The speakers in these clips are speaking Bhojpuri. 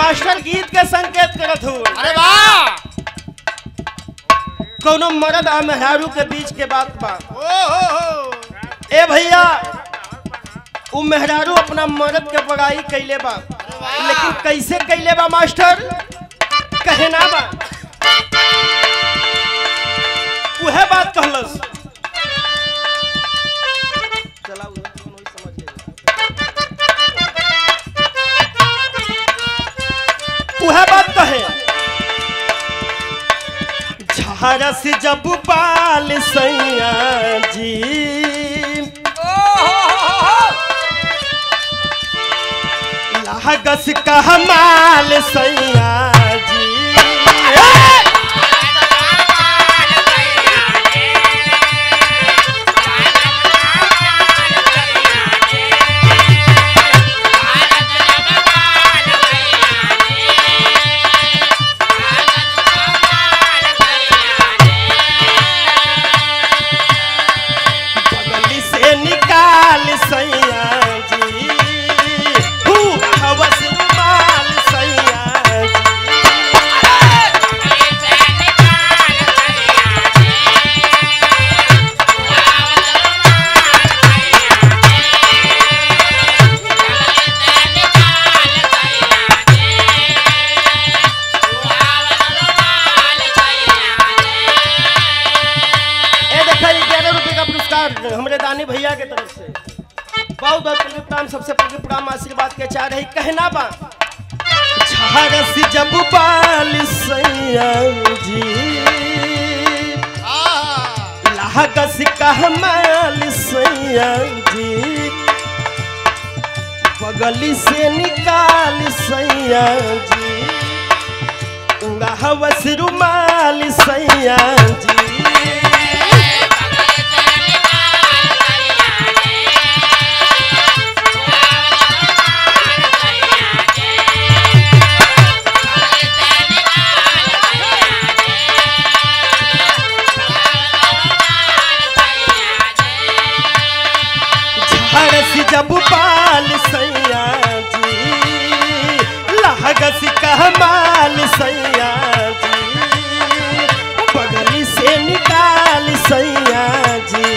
मास्टर गीत के संकेत करत हूँ अरे वाह कोनो मर्द आ मेहरारू के बीच के बात बा ओ हो हो ए भैया उ मेहरारू अपना मर्द के बड़ाई कैले बा लेकिन कैसे कैले बा मास्टर कहे ना बा उहे बात कहलस चला उहे कौन होई समझ लेगा। उहे बात कहे झारस जब बाल सैया जी लागस कहमाल सैया जी बगली से निकाल सैया जी हू हवस माल सैया जी ए देखा ग्यारह रुपए का पुरस्कार हमारे दानी भैया के तरफ से बहुत बहुत पुण्य प्राण सबसे पहले प्राण आशीर्वाद के चाह रही कहना बा झारस जब बाल सैया जी हाँ लागस कहमाल सैया जी बगली से निकाल सैया जी उंगा हवस रुमाल सैया जी झारस जब बाल सैया जी लागस कहमाल सैया जी बगली से निकाल सैया जी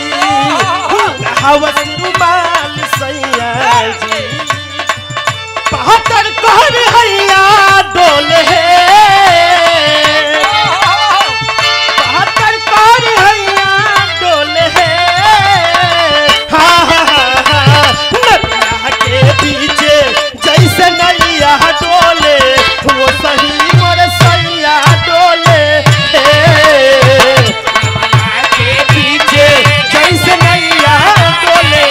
हवस रुमाल सैया जी बहत्तर कहर हैया डोल है बहत्तर कहर हैया डोल है हाँ हाँ हाँ हाँ नदिया के पीछे जैसे नैया डोले वो सही मोर सैया डोले नदिया के पीछे जैसे नैया डोले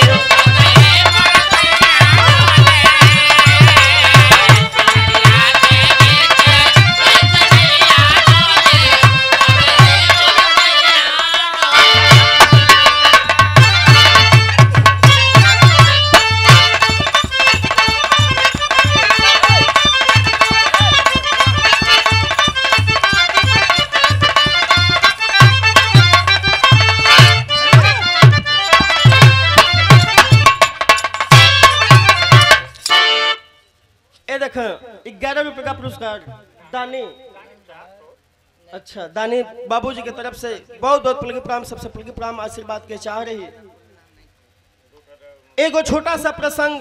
ए देख ग्यारह रुपए का पुरस्कार दानी अच्छा दानी बाबूजी की तरफ से बहुत बहुत पुलगी प्राम सबसे पुलगी प्राम आशीर्वाद के चाह रही एगो छोटा सा प्रसंग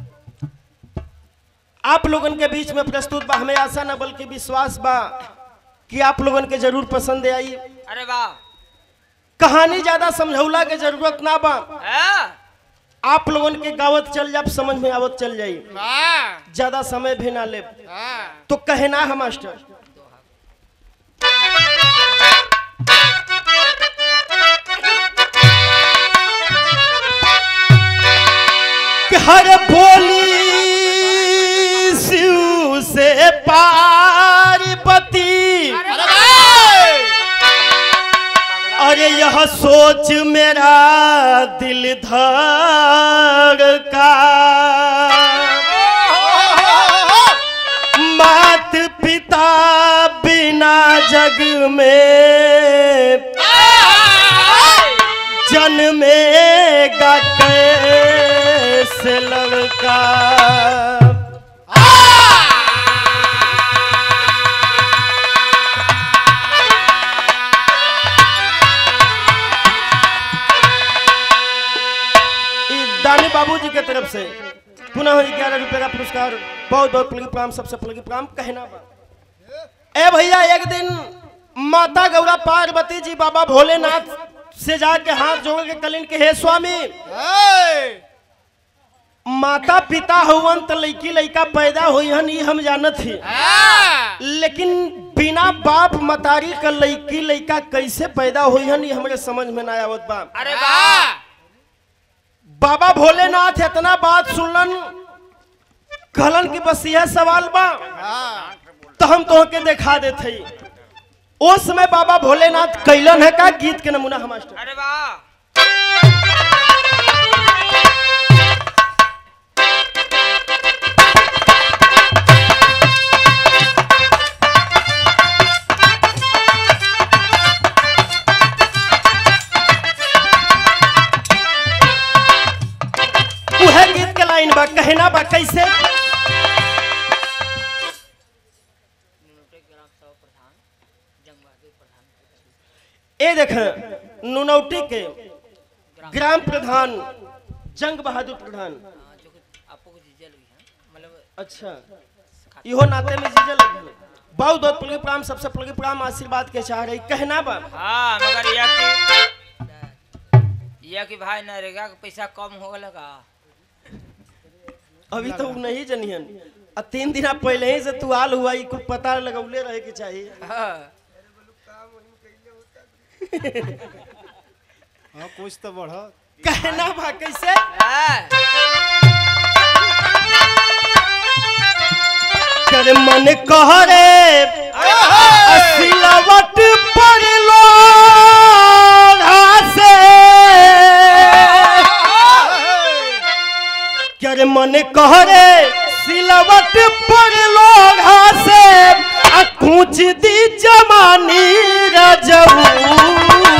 आप लोगन के बीच में प्रस्तुत बा हमें आशा न बल्कि विश्वास बा कि आप लोगन के जरूर पसंद आई अरे वाह कहानी ज्यादा समझौला के जरूरत ना बा हाँ? आप लोगन के गावत चल जाब समझ में आवत चल जाई वाह ज्यादा समय भी ना ले हाँ तो कहना है मास्टर कि हर बोली शिव से पार्वती अरे वाह अरे यह सोच मेरा दिल धड़ का मात पिता बिना जग में जन्मेगा कैसे लड़का दानी बाबूजी के तरफ से पुनः ग्यारह रुपए का पुरस्कार बहुत बहुत पुलगी प्रणाम सबसे पुलगी प्रणाम कहना बा ए भैया एक दिन माता गौरा पार्वती जी बाबा भोलेनाथ से जाके हाथ जोड़ के कलिन के हे स्वामी ए, माता पिता हुवन तो लड़की लड़का पैदा हुई हन ये हम जानत ही हाँ, लेकिन बिना बाप मतारी का लड़की लड़का कैसे पैदा हुई हन ये हमरे समझ में ना आवत बा अरे वाह बाबा भोलेनाथ इतना बात सुनलन कहलन कि बस यह सवाल बा हाँ, तो हम तो के दिखा देते ही उस समय बाबा भोलेनाथ कैलन है का गीत के नमूना हम मास्टर अरे वाह उहे गीत के लाइन बा कहना बा कैसे ए देख नुनौटी के ग्राम प्रधान जंग बहादुर प्रधान अच्छा इहो नाते में जीजे लगे बहुत बहुत पुलगी प्राम सबसे पुलगी प्राम आशीर्वाद के चाह रही कहना बा हाँ मगर यह कि यह कि भाई नरेगा का पैसा कम हो लगा अभी तो उ नहीं जनियन आ तीन दिन पहले ही से तू आल हुआ ई कुछ पता लगौले रहे के चाहिए हाँ हाँ कुछ तो बढ़ कहना बा कैसे हाँ, कर मन कह रे सिलवट पर लो से कर मन कह रे सिलवट पर लो से आ कूच दी जमानी रजऊ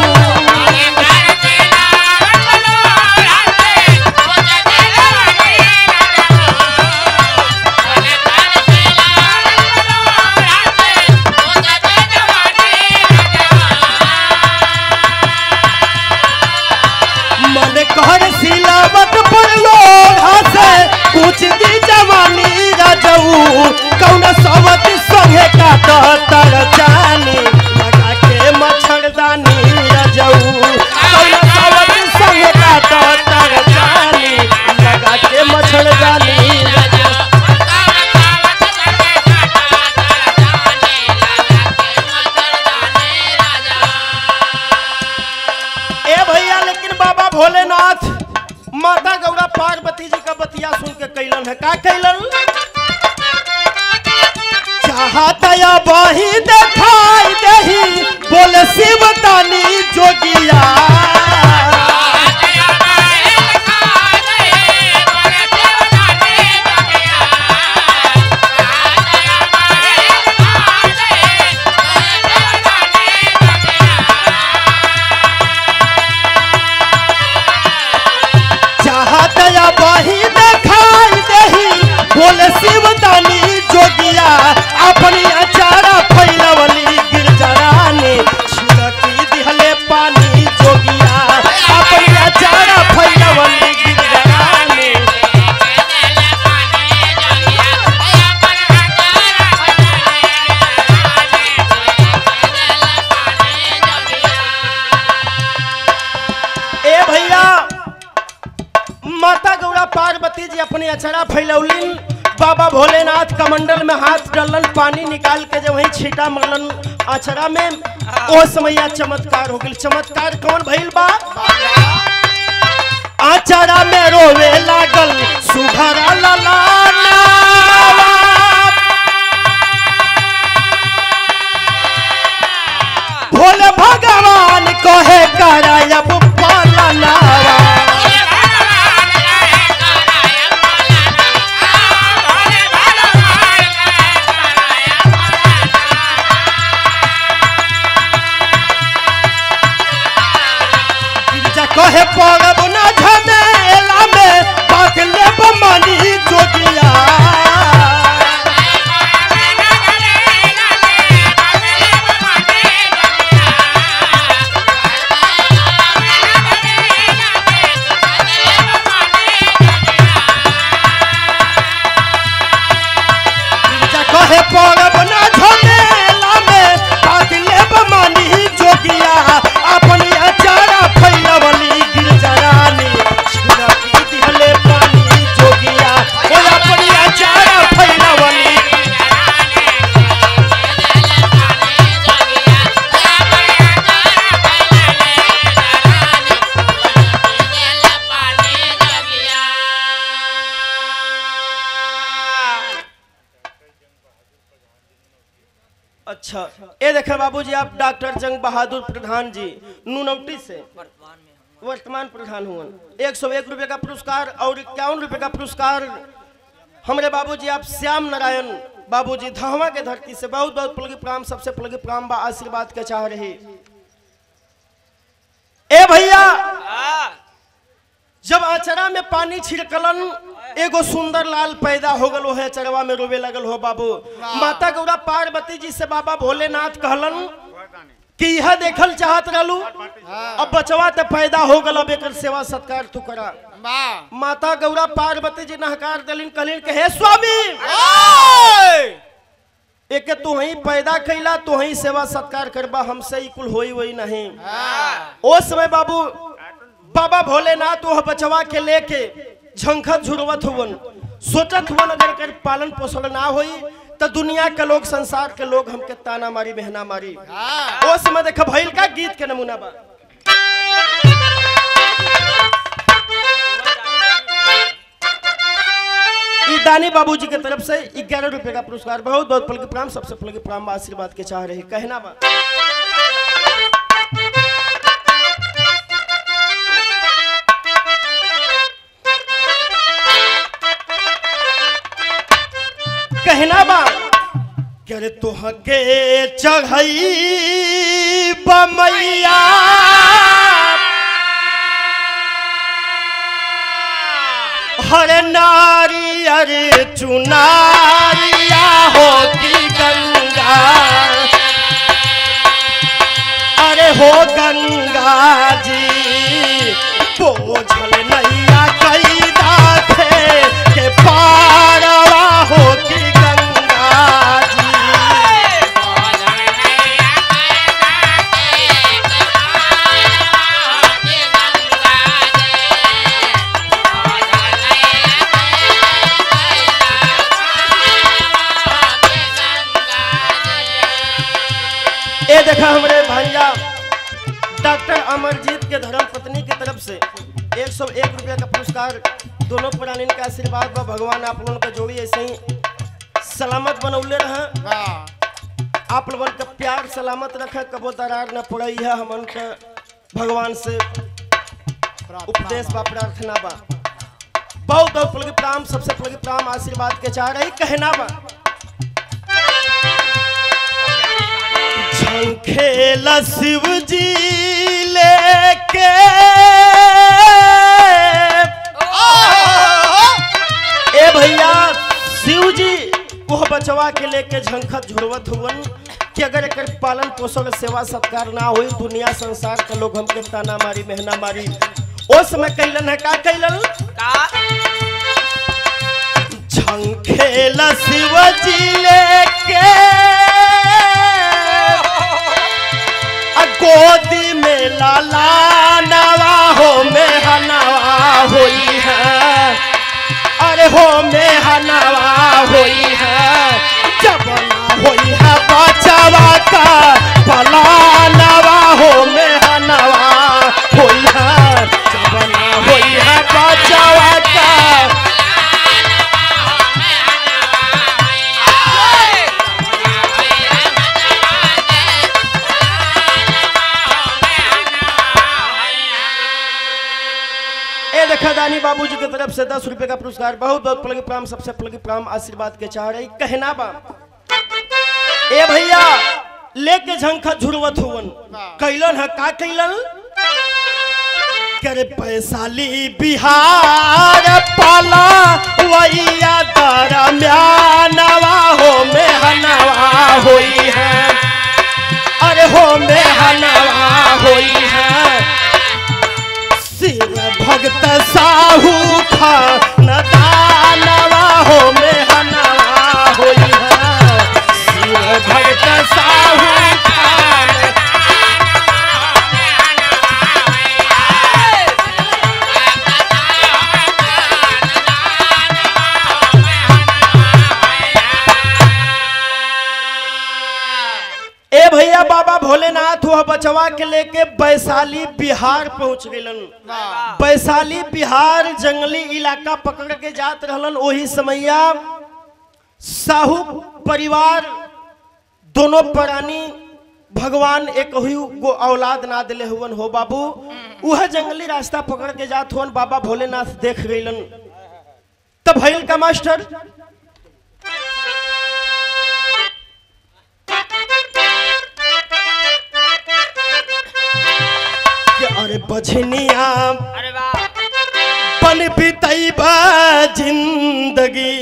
मन कहर सिलावट पर लोढ़ा से कुछ दी जवानी रजऊ कौन सवत संगे काट तर जानी लगा के मच्छरदानी रजऊ कौन सवत संगे काट तर जानी लगा के मच्छरदानी रजऊ ए भैया लेकिन बाबा भोलेनाथ माता गौरा पार्वती जी का बतिया सुन के कैलन है का कैलन चाहतया बही देखाई दही बोले शिव तानी जोगिया चाहतया बही देखाई दही बोले शिव तानी जोगिया अपनी अचारा फैलवली गिरजरानी छिड़की दिहले पानी जोगिया अपनी अचारा फैलवली गिरजरानी ए भैया माता गौरा पार्वती जी अपने अचरा फैलौलिन बाबा भोलेनाथ कमंडल में हाथ डालन पानी निकाल के जब वही छीटा मरलन अचरा में ओ समैया चमत्कार हो गई चमत्कार कौन भइल बा आचरा में रोवे लागल सुघरा ललाना भोले भगवान कहे करायब पालनावा गिरजा कहे अच्छा ये देखे बाबूजी आप डॉक्टर जंग बहादुर प्रधान जी नूनौटी से वर्तमान में हम वर्तमान प्रधान हुए एक सौ एक रुपये का पुरस्कार और इक्यावन रुपये का पुरस्कार हमारे बाबूजी आप श्याम नारायण बाबूजी धहवा के धरती से बहुत बहुत पुलगी प्राम सबसे पुलगी प्राम बा आशीर्वाद के चाह रही ए भैया आ, जब आचरा में पानी छिड़कलन एगो सुंदर लाल पैदा हो गल है चरवा में रोवे लगल हो बाबू माता गौरा पार्वती जी से बाबा भोलेनाथ कहलन कि यह देखल चाहत रहलू अब बचवा ते पैदा हो गल अब एकर सेवा सत्कार तू करा वाह माता गौरा पार्वती जी नहकार दलिन कहलिन के हे स्वामी एके तू ही पैदा कैला तू ही सेवा सत्कार करबा हमसे ही कुल होई वही नहीं ओ समय बाबू बाबा भोलेनाथ वह बचवा के लेके झंखत झुरवत हुवन सोचत हुवन अगर कर पालन पोषण ना होई तो दुनिया के लोग संसार के लोग हमके ताना मारी बहना मारी ओ समय देख भइल का गीत के नमूना बा ई दानी बाबूजी के तरफ से ग्यारह रुपए का पुरस्कार बहुत बहुत पल के प्राम सबसे पल के प्राम बा, आशीर्वाद के चाह रही कहना बा कहना बा करे तोहके चढ़ई बमैया हर नारी अरे चुनारिया होती गंगा अरे हो गंगा जी बोझल नैया कैदा थे के पारवा होती गंगा जी ये देखा हमारे भैया डॉक्टर अमरजीत के धर्म पत्नी की तरफ से एक सौ एक रुपया का पुरस्कार दोनों प्राणी का आशीर्वाद बा भगवान आप लोगों का जोड़ी ऐसे ही सलामत बनौले रहे वाह आप लोगन का प्यार सलामत रखे कबो दरार न पड़ई है हमन के भगवान से उपदेश बा प्रार्थना बा बहुत बहुत पुलगी प्राम सबसे पुलगी प्राम आशीर्वाद के चाह रही कहना बा झंखेल शिव जी लेके ए भैया शिव जी वह बचवा के लेके झंखत झुरवत हुवन कि अगर एकर पालन पोषण सेवा सत्कार ना होई दुनिया संसार के लोग हमके ताना मारी मेहना मारी ओ समय कैलन है का कैलन का झंखेल शिव जी लेके आ गोदी में लाला नवा हो में हनवा होई है अरे हो में हनवा होई है जब ना होई है बचवा का पलानवा हो में हनवा होई है जब ना होई है बचवा का ए देखा दानी बाबूजी की तरफ से दस रुपए का पुरस्कार बहुत बहुत प्लगी प्राम सबसे प्लगी प्राम आशीर्वाद के चाह रही कहना बा ए भैया लेके झंखा झुरवत हुवन कैलन है का कैलन करे पैसाली बिहार पाला वैया दरम्यानवा हो में हनवा होई है अरे हो में हनवा होई है शिव भक्त साहू खान दानवा हो में हनवा होई है शिव भक्त साहू खान ए भैया बाबा भोलेनाथ वह बचवा के लेके वैशाली बिहार पहुंच गलन वाह वैशाली बिहार जंगली इलाका पकड़ के जात रहलन वही समैया साहू परिवार दोनों प्राणी भगवान एक ही गो औलाद ना दिले हुवन हो बाबू वह जंगली रास्ता पकड़ के जात हुवन बाबा भोलेनाथ देख गईलन तब भइल का मास्टर कि अरे बझनिया अरे वाह बन बितैबा जिंदगी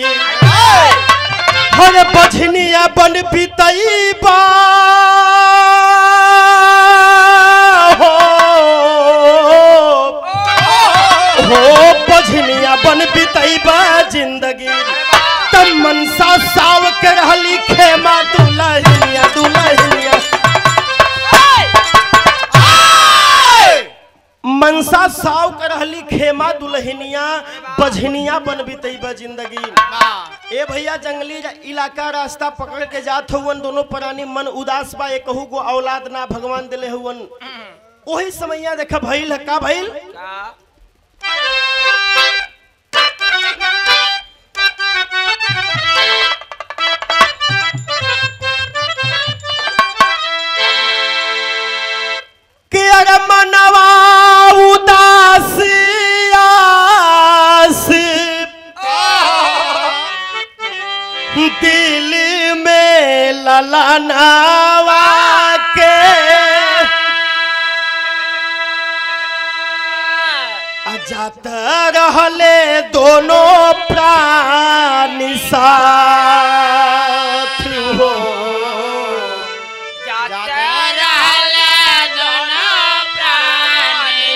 हर बझनिया बन बितैबा हो हो बझनिया बन बितैबा जिंदगी तब मनसा साव के रहली खेमा दुलहिनिया दुलहिनिया मनसा साव कर रहली खेमा दुल्हनिया बझनिया बन बितैबा जिंदगी ए भैया जंगली रा- इलाका रास्ता पकड़ के जात हुवन दोनों प्राणी मन उदास बा एक कहू गो औलाद ना भगवान दिले हुवन ओही समैया देखा भइल है का भइल का कि अरे मनवा उदास आस दिल में ललनावा के अजात रहले दोनों प्राणी साथ हो जाते रहले दोनों प्राणी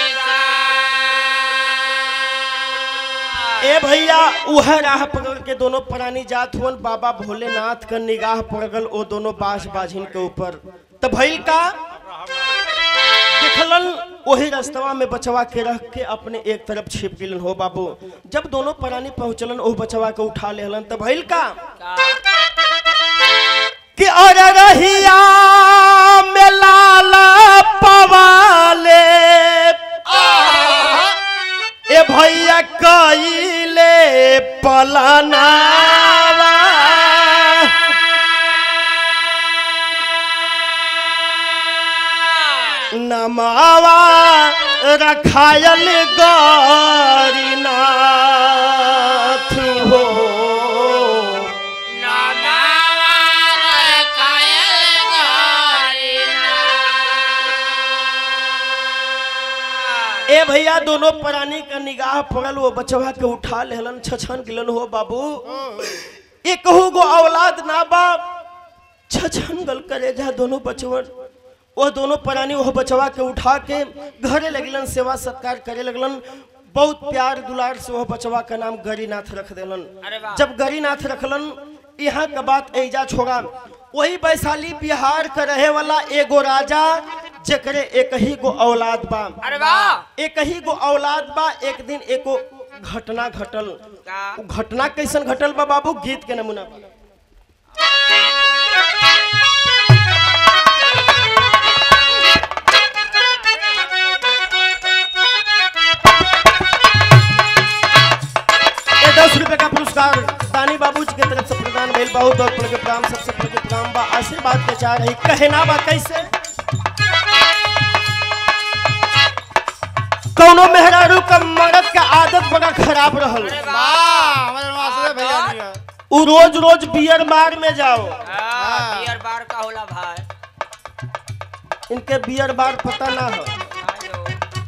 साथ। ए भैया उह राह पकड़ के दोनों प्राणी जात हुवन बाबा भोलेनाथ का निगाह पड़ गल ओ दोनों बास बाझिन के ऊपर तो भइल का देखलन वही रास्तवा में बचवा के रख के अपने एक तरफ छिप गिलन हो बाबू जब दोनों प्राणी पहुंचलन ओ बचवा के उठा लेहलन तो भइल का का कि अरे रहिया में लाला पवाले ए भैया कइले पलनावा नमावा रखायल गौरीनाथ हो ए भैया दोनों प्राणी का निगाह पड़ल वो बचवा के उठा लेहलन छछन गिलन हो बाबू ये कहू गो औलाद ना बा छछन गल करे जा दोनों बचवन वो दोनों प्राणी वो बचवा के उठा के घरे लगलन सेवा सत्कार करे लगलन बहुत प्यार दुलार से वो बचवा का नाम गरीनाथ रख देलन अरे वाह। जब गरीनाथ रखलन यहाँ का बात ऐजा छोड़ा वही वैशाली बिहार का रहे वाला एगो राजा जकरे एक ही गो औलाद बा अरे वाह एक ही गो औलाद बा एक दिन एको घटना घटल का उ घटना कैसन घटल बा बाबू गीत के नमूना बा। ये दस रुपए का पुरस्कार दानी बाबू जी के तरफ से प्रदान भइल बहुत बहुत पल के प्रणाम सबसे पल के प्रणाम बा आशीर्वाद के चाह रही कहना बा कैसे कौनो मेहरारू का मर्द का आदत बड़ा खराब रहल अरे वाह वाह हमारे मास्टर भैया जी हैं। उ रोज रोज बियर बार में जाओ हाँ, बियर बार का होला भाई इनके बियर बार पता ना हो हेलो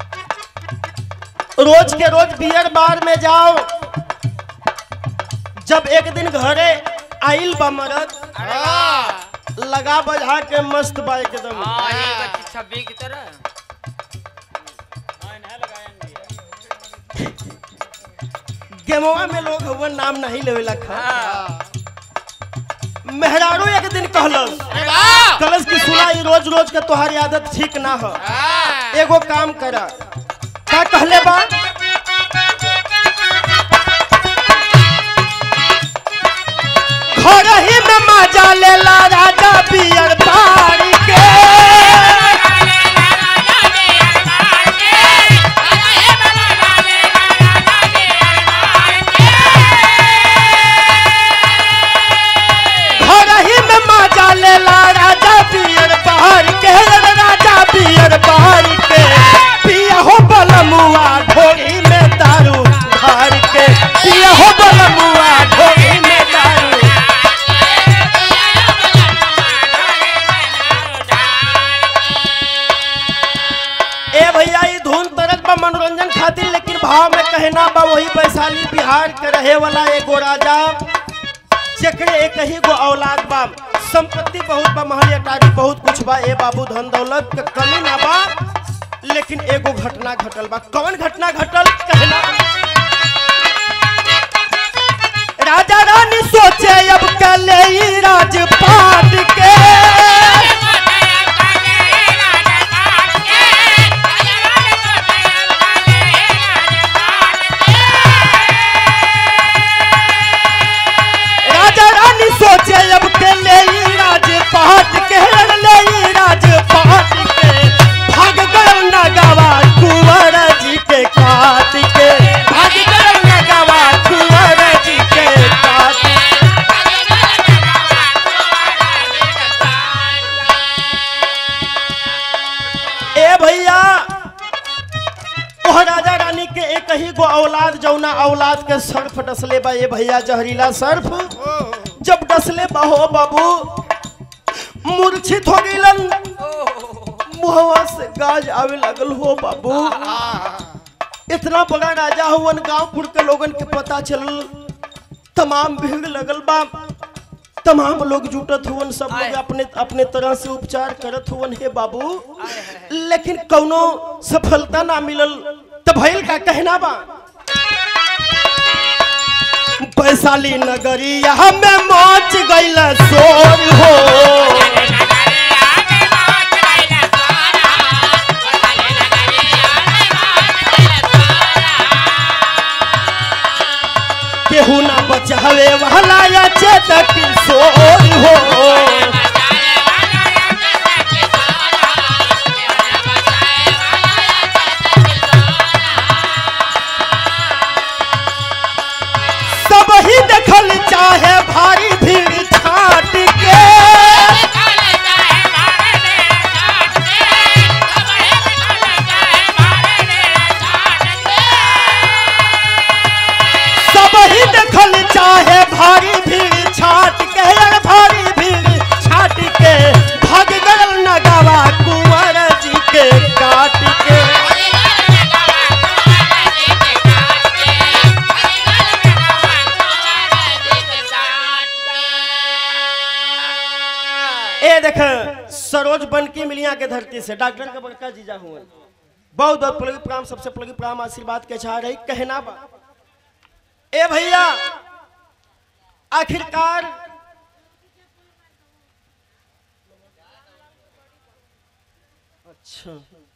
रोज के रोज बियर बार में जाओ जब एक दिन घरे आइल बा मरद अरे वाह लगा बजा के मस्त बा एकदम हाँ ये बच्ची छब्बी की तरह गेमवा में लोग हुआ नाम नहीं लेवेला खा हाँ मेहरारू एक दिन कहलस अरे वाह कहलस कि सुना ई रोज रोज के तोहारी आदत ठीक ना हो हाँ एगो काम करा का कहले बा घर ही में मजा लेला राजा बियर पारी के घर ही में मजा लेला भाव में कहना बा वही वैशाली बिहार के रहे वाला एगो राजा जेकरे एक ही गो औलाद बा संपत्ति बहुत बा महल अटारी बहुत कुछ बा ए बाबू धन दौलत के कमी ना बा लेकिन एगो घटना घटल बा कौन घटना घटल कहना राजा रानी सोचे अब कले ई राजपाट के राजा रानी सोचे अब के ले ई राजपाट के ले ई राजपाट के भाग गए नगवा कुंवर जी के काट के भाग गए नगवा कुंवर जी के काट के। ए भैया ओह राजा रानी के एक ही गो औलाद जौना औलाद के सर्फ डसले बा ए भैया जहरीला सर्फ जब डसले बा हो बाबू मूर्छित हो गईलन मुहवा से गाज आवे लगल हो बाबू इतना बड़ा राजा हुवन गांवपुर के लोगन के पता चलल तमाम भीड़ लगल बा तमाम लोग जुटत हुवन सब लोग अपने अपने तरह से उपचार करत हुवन हे बाबू लेकिन कौनो सफलता ना मिलल त भइल का कहना बा वैशाली नगरिया में मच गइल शोर हो केहू ना बचावे वाला या चेतक शोर हो सब ही देखल चाहे भारी भीड़ छाट के सब ही देखल चाहे भारी भीड़ छाट के यार भारी भीड़ छाट के भाग गल नगावा कुंवर जी के काट के ए देख सरोज बनकी मिलिया के धरती से डॉक्टर के बड़का जीजा हुए बहुत बहुत पलगी प्राम सबसे पलगी प्राम आशीर्वाद के चाह रही कहना बा ए भैया आखिरकार अच्छा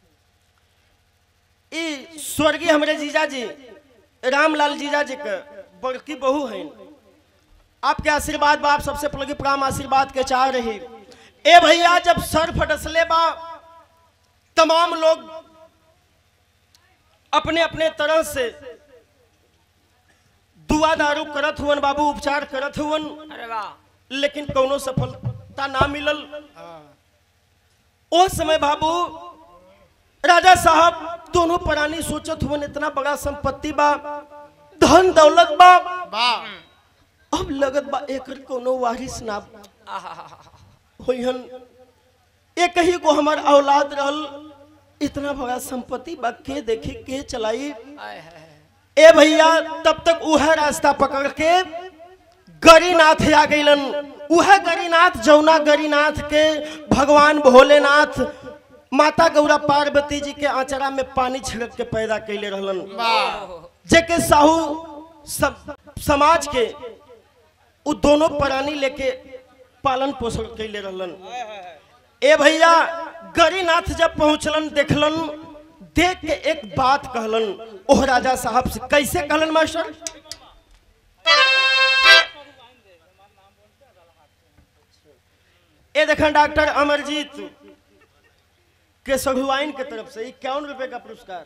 ई स्वर्गीय हमरे जीजा जी रामलाल जीजा जी के बड़की बहू हैं आपके आशीर्वाद बा आप सबसे पलगी प्राम आशीर्वाद के चाह रही ए भैया जब सर फटसले बा तमाम लोग अपने अपने तरह से दुआ दारू करत हुवन बाबू उपचार करत हुवन अरे वाह लेकिन कौनो सफलता ना मिलल ओ समय बाबू राजा साहब दोनों प्राणी सोचत हुवन इतना बड़ा संपत्ति बा धन दौलत बा वाह अब लगत बा एकर कोनो वारिस ना आहा होइहन एक ही को हमार औलाद रहल इतना बड़ा संपत्ति बा के देखी के चलाई आय है ए भैया तब तक उह रास्ता पकड़ के गरीनाथ आ गईलन उह गरीनाथ जौना गरीनाथ के भगवान भोलेनाथ माता गौरा पार्वती जी के आंचरा में पानी छिड़क के पैदा कैले रहलन जेके साहू सब समाज के उ दोनों प्राणी लेके पालन पोषण कैले रहलन ए भैया गरीनाथ जब पहुंचलन देखलन देख के एक बात कहलन ओह राजा साहब से कैसे कहलन मास्टर ए देखन डॉक्टर अमरजीत के सघुआइन के तरफ से इक्यावन रुपए का पुरस्कार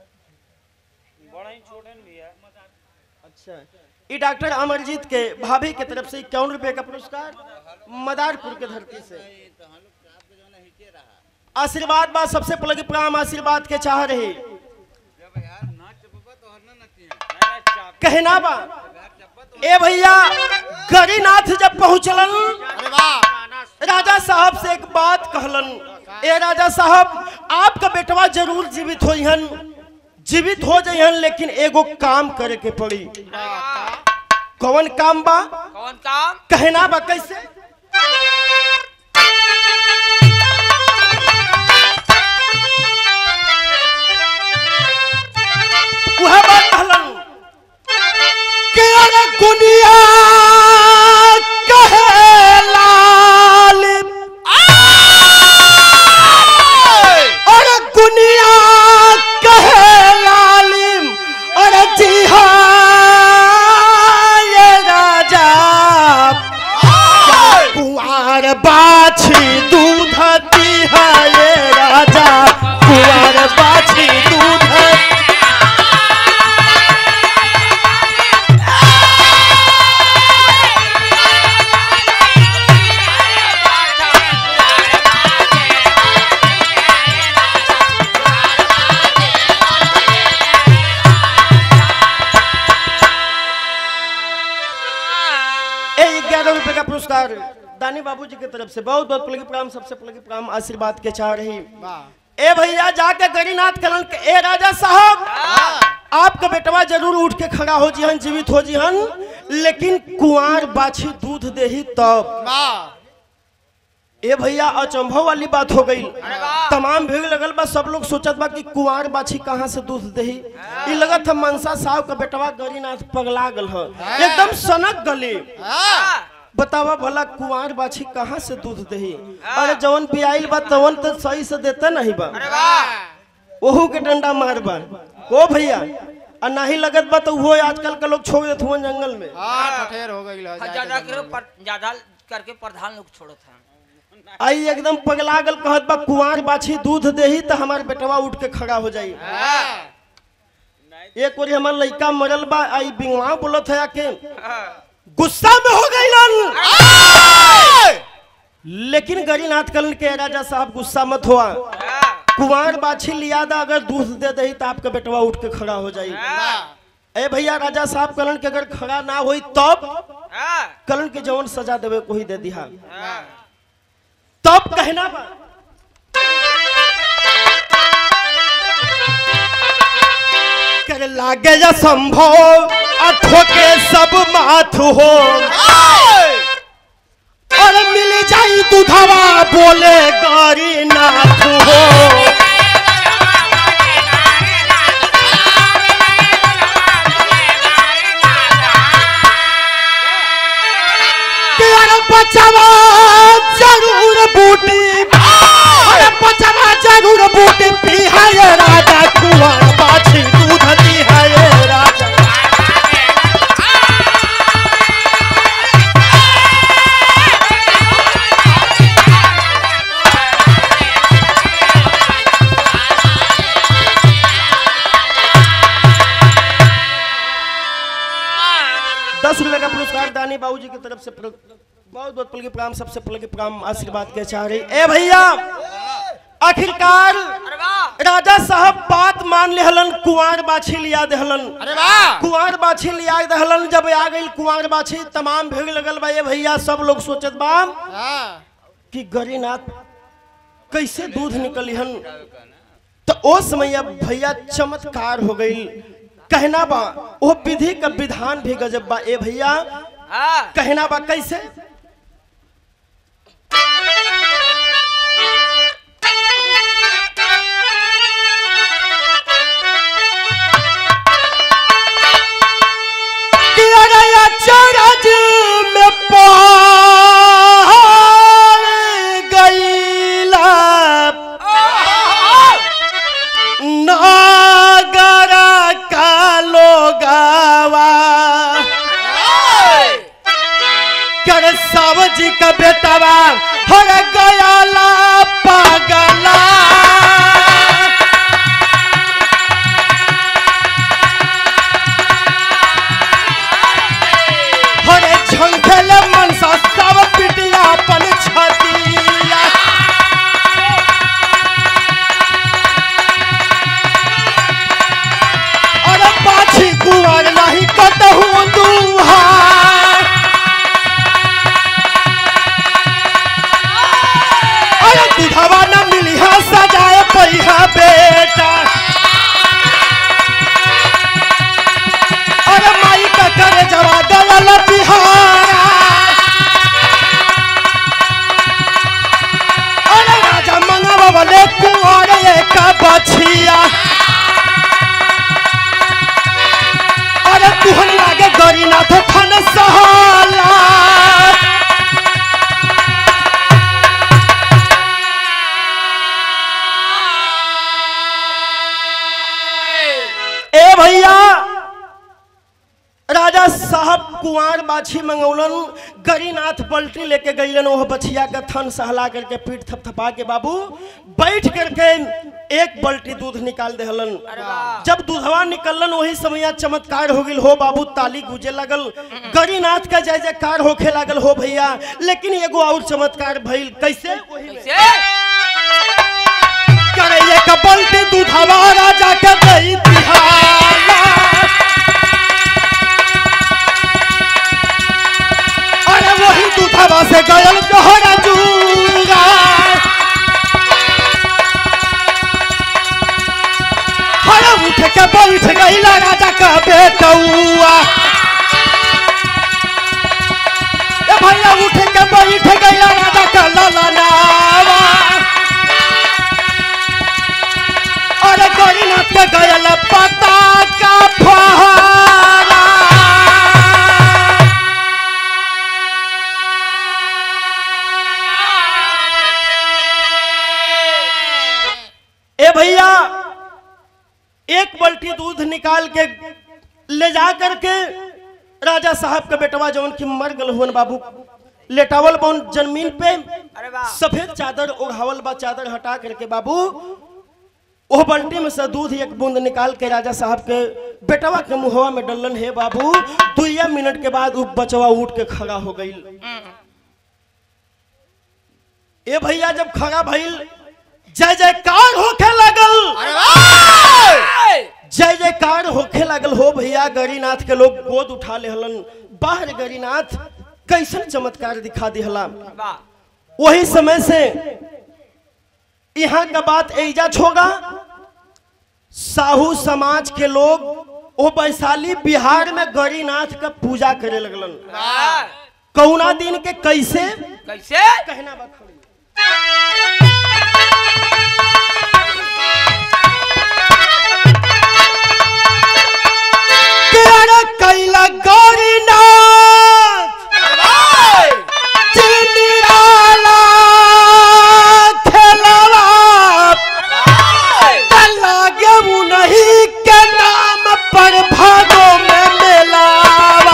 अच्छा ये डॉक्टर अमरजीत के भाभी के तरफ से इक्यावन रुपए का पुरस्कार मदारपुर के धरती से आशीर्वाद बा सबसे पलगी प्राम आशीर्वाद के चाह रही कहना बा ए भैया गरीनाथ जब पहुंचलन अरे वाह राजा साहब से एक बात कहलन ए राजा साहब आपका बेटवा जरूर जीवित होइहन जीवित हो जाइहन लेकिन एगो काम करे के पड़ी कौन काम बा कौन काम कहना बा कैसे वह बात कहलन कि अरे गुनिया कहे लाल अरे गुनिया कहे लालिम अरे जी हाँ ये राजा कुंवर बाछी दूध दी है ये राजा कुंवर बाछी दूध ए ग्यारह रुपए का पुरस्कार दानी बाबूजी की तरफ से बहुत बहुत पलगी प्रणाम सबसे पलगी प्रणाम आशीर्वाद के चाह रही ए भैया जाके गरीनाथ कलन के ए राजा साहब आपका बेटवा जरूर उठ के खड़ा हो जिहन जीवित हो जिहन लेकिन कुंवार बाछी दूध देही तब ए भैया अचंभव वाली बात हो गई तमाम भीड़ लगल बा सब लोग सोचत बा कि कुंवार बाछी कहाँ से दूध देही ई लगत है मनसा साहब का बेटवा गरीनाथ पगला गल ह एकदम सनक गली बतावा भला कुंवार बाछी कहाँ से दूध दही अरे जवन पियाइल बा तवन तो सही से देता नहीं बा ओहू के डंडा मार बा ओ भैया आ नहीं लगत बा तो वो आजकल के लोग छोड़ देत हुआ जंगल में हो गई ज्यादा कर पर- ज्यादा करके प्रधान लोग छोड़त हैं आई एकदम पगला गल कहत बा कुंवार बाछी दूध देही तो हमार बेटवा उठ के खड़ा हो जाई एक ओरी हमार लइका मरल बा आई बिंगवा बोलत है आके गुस्सा में हो गईलन लेकिन गरीनाथ कलन के राजा साहब गुस्सा मत हुआ कुंवार बाछी लिया दा अगर दूध दे दही तो आपका बेटवा उठ के खड़ा हो जाई ए भैया राजा साहब कलन के अगर खड़ा ना होई तब कलन के जवन सजा देवे को ही दे दिहा तब कहना बा कर लागे या संभव अठो के सब माथ हो और मिल जाई दूधवा बोले गरी नाथ हो तेरा बचवा जरूर बूटी अरे बचवा जरूर बूटी पी है ये राजा कुंवर बाछी दूध दी है ये राजा दस रुपए का पुरस्कार दानी बाबूजी की तरफ से प्र- बहुत बहुत पलगी प्रणाम सबसे पलगी प्रणाम आशीर्वाद के चाह रही ए भैया आखिरकार अरे वाह राजा साहब बात मान लेहलन कुंवार बाछी लिया देहलन अरे वाह कुंवार बाछी लिया देहलन जब आ गई कुंवार बाछी तमाम भीड़ लगल बा ये भैया सब लोग सोचत बा हाँ कि गरीनाथ कैसे दूध निकलिहन तो ओ समय अब भैया चमत्कार हो गई कहना बा वो विधि का विधान भी गजब बा ए भैया हाँ कहना बा कैसे कि अरे अचरज में पहाड़ गईला नागर का लोगावा कर सावजी का बेटवा हर गयाला पागला हरे झंखल मनसा सब पिटिया अपन छतिया अरे पाछी कुंवर नहीं कतहु दुहा अरे बछिया अरे तुहन लागे गरीनाथ थन सहाला ए भैया राजा साहब कुंवर बाछी मंगौलन गरीनाथ पलटी लेके गईलन ओह बछिया का थन सहला करके पीठ थपथपा के बाबू बैठ करके एक बल्टी दूध निकाल देहलन अरे वाह जब दूधवा निकलन वही समय चमत्कार हो गइल हो बाबू ताली गुजे लगल गरीनाथ का जय जयकार होखे लागल हो भैया लेकिन एगो और चमत्कार भइल कैसे कैसे करे एक बल्टी दूधवा राजा के दई दिहाला अरे वही दूधवा से गयल तोहरा जूरा हरे उठ के बैठ गईला राजा का बेटौआ ए भैया उठ के बैठ गईला राजा का ललनावा अरे गरीनाथ के गयल पता का फहरा ए भैया एक बल्टी दूध निकाल के ले जा करके राजा साहब का बेटवा जवन की मर गल हुन बाबू लेटावल बन जमीन पे अरे वाह सफेद चादर ओढ़ावल बा चादर हटा करके बाबू ओह बल्टी में से दूध एक बूंद निकाल के राजा साहब के बेटवा के मुहवा में डलन है बाबू दुइया मिनट के बाद उ बचवा उठ के खड़ा हो गई ए भैया जब खड़ा भइल जय जयकार होखे लगल अरे वाह जय जयकार होखे लागल हो भैया गरीनाथ के लोग गोद उठा लेहलन बाहर गरीनाथ कैसन चमत्कार दिखा दिहला वाह वही समय से यहाँ का बात एजाज होगा साहू समाज के लोग वो वैशाली बिहार में गरीनाथ का पूजा करे लगलन वाह कौना दिन के कैसे कैसे कहना बात खड़ी। कि अरे कैला गौरीनाथ चिनिराला खेलवा लागे नहीं के नाम पर भादो में मेलावा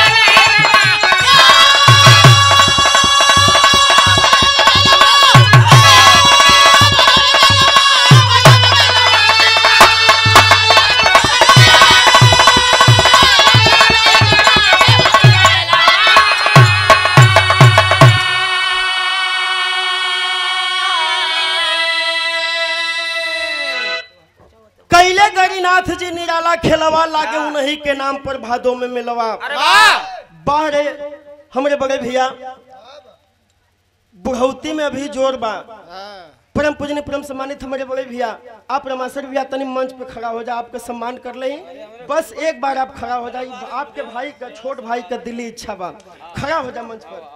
कैले गरीनाथ जी निराला खेलवा लागे उन्हीं के नाम पर भादो में मिलवा अरे वाह बाहरे हमरे बड़े भैया बुढ़ौती में अभी जोर बा परम पूजनी परम सम्मानित हमारे बड़े भैया आप रमासर भैया तनी मंच पे खड़ा हो जा आपका सम्मान कर ले बस एक बार आप खड़ा हो जाइए आपके भाई का छोट भाई का दिली इच्छा बा खड़ा हो जा मंच पर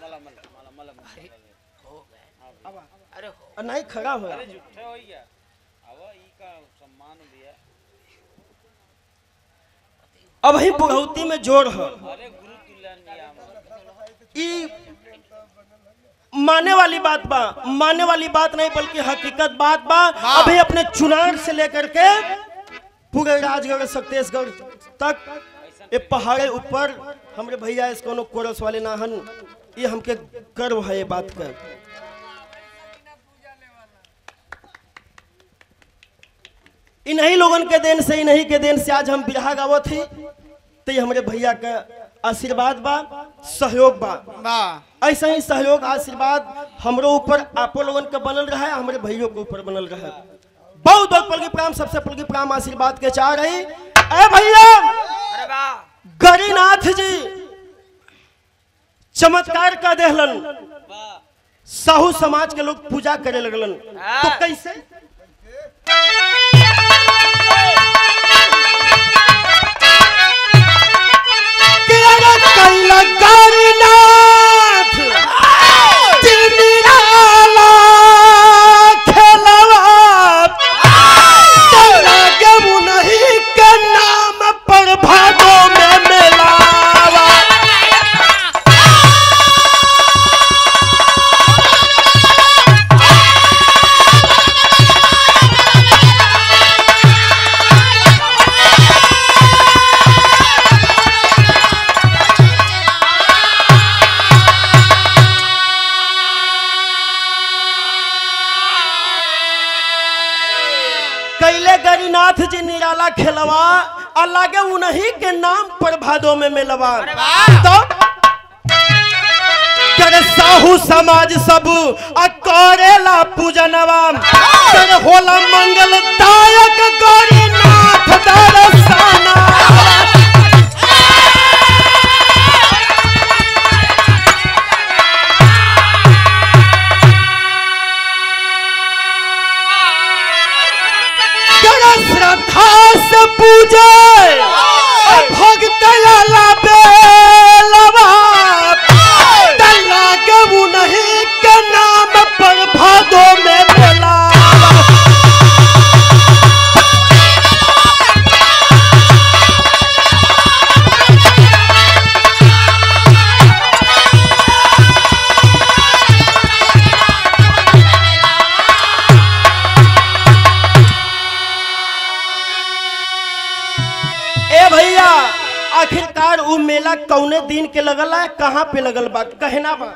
अरे हो और नहीं खड़ा हो अब ही बुढ़ौती में जोर है ई माने वाली बात बा माने वाली बात नहीं बल्कि हकीकत बात बा अभी अपने चुनार से लेकर के पूरे राजगढ़ सत्तेशगढ़ तक ये पहाड़े ऊपर हमरे भैया इस कोनो कोरस वाले ना हन ये हमके गर्व है ये बात का इन्हीं लोगन के देन से इन्हीं के देन से आज हम बिरहा गावत ही तो ये हमारे भैया का आशीर्वाद बा सहयोग बा वाह ऐसा ही सहयोग आशीर्वाद हमरो ऊपर आपो लोगन के बनल रहा है हमारे भाइयों के ऊपर बनल रहा है बहुत बहुत पलगी प्राम सबसे पलगी प्राम आशीर्वाद के चाह रही ए भैया अरे वाह गरीनाथ जी चमत्कार का देहलन साहू समाज के लोग पूजा करे लगलन तो कैसे कि अरे कैला गरीनाथ चिनिराला खेलवा वाला खेलवा और लागे उन्हीं के नाम पर भादो में मिलवा वाह। तो करे साहू समाज सब आ करेला पूजनवा करे होला मंगल दायक गौरीनाथ दर्शना करे श्रद्धा से पूजे और भक्त लाला बेलवा तल्ला के उन्हीं के नाम पर भादो में मेला ए भैया आखिरकार उ मेला कौने दिन के लगल है कहाँ पे लगल बा कहना बा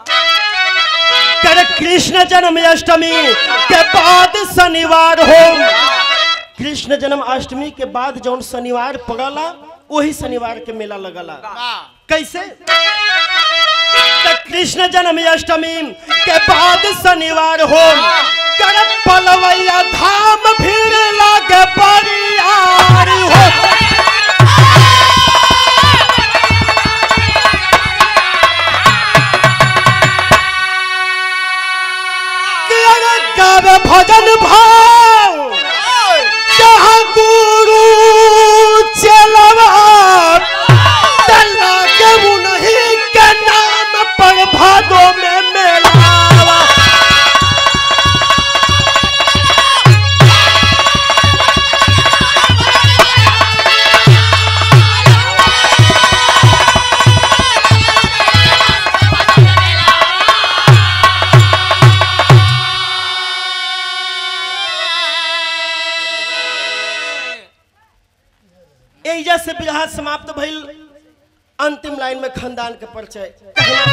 कर कृष्ण जन्माष्टमी के बाद शनिवार हो कृष्ण जन्माष्टमी के बाद जौन शनिवार पड़ला वही शनिवार के मेला लगला कैसे त कृष्ण जन्माष्टमी के बाद शनिवार हो कर पलवैया धाम भीड़ लागे बरियार हो कर गावे भजन भाव जहाँ गुरु चलवा तल्ला के उन्हीं के नाम पर भादो में मेलावा एजा से बिरहा समाप्त भइल अंतिम लाइन में खानदान के परिचय कहना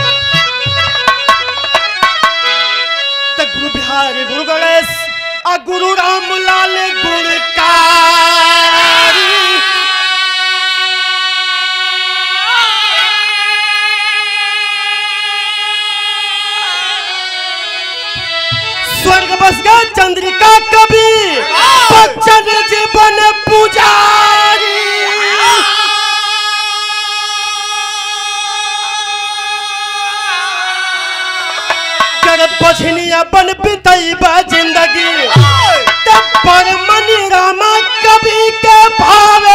त गुरु बिहारी गुरु गणेश आ गुरु राम लाल गुणकारी स्वर्ग बस गए चंद्रिका कवि बच्चन जीवन पुजारी कर बछनी अपन बितैबा जिंदगी तब पर मनी रामा कवि के भाव